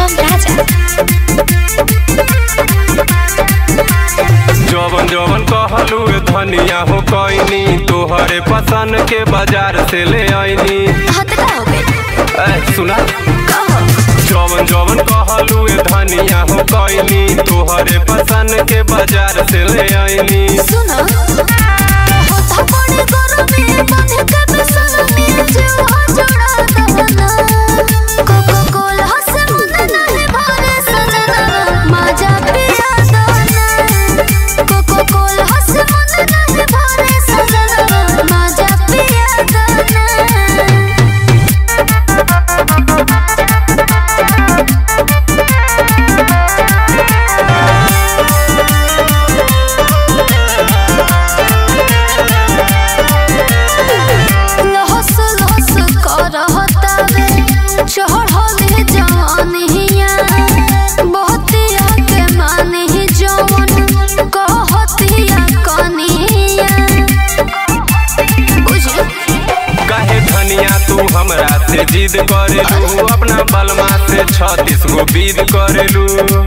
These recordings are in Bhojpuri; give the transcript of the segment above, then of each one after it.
Sugam Raja. जवन जवन कहलू ए धनिया हो कैनी तोहरे पसंद के बाजार से ले आईनी हाँ तो का हो गई ए सुना कहो जवन जवन कहलू ए धनिया हो कैनी तोहरे पसंद के बाजार से ले आईनी सुनो होता बड़ी गरमी बंध के बेसरमी जीवा जोड़ा दहना कोको कोला से मन नहीं भरे सजना माजा पिया दहना कोको कोला से मन नहीं भरे सजना माजा पिया दहना लहस लहस करहतावे चढ़ले जवानिया बहुतिया के माने जवन कहतिया कनिया बुझी काहे धनिया तू हमरा से जिद करेलू अपना बलमा से छत्तीस गो बीद करेलू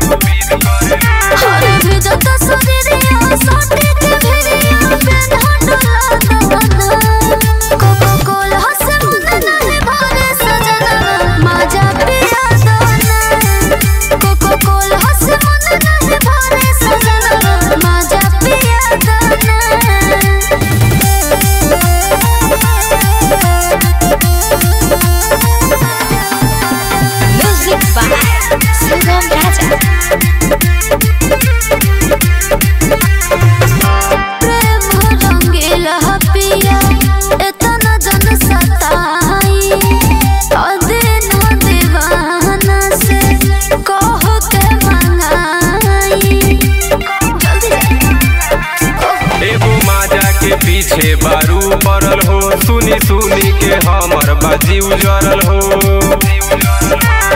हर भेजत शरीरिया साटे के भेरिया पेन हटला दहना कोको कोला से मन नहीं भरे सजना माजा पिया दहना कोको कोला से मन नहीं भरे सजना माजा पिया दहना Music by Sugam Raja. प्रेम रंगीला पिया एतना जन सताई अदिन दीवाना से कह के मंगाई जल्दी एगो माजा के पीछे बारू पड़ल हो सुनी सुनी के हमर बाजी उजरल हो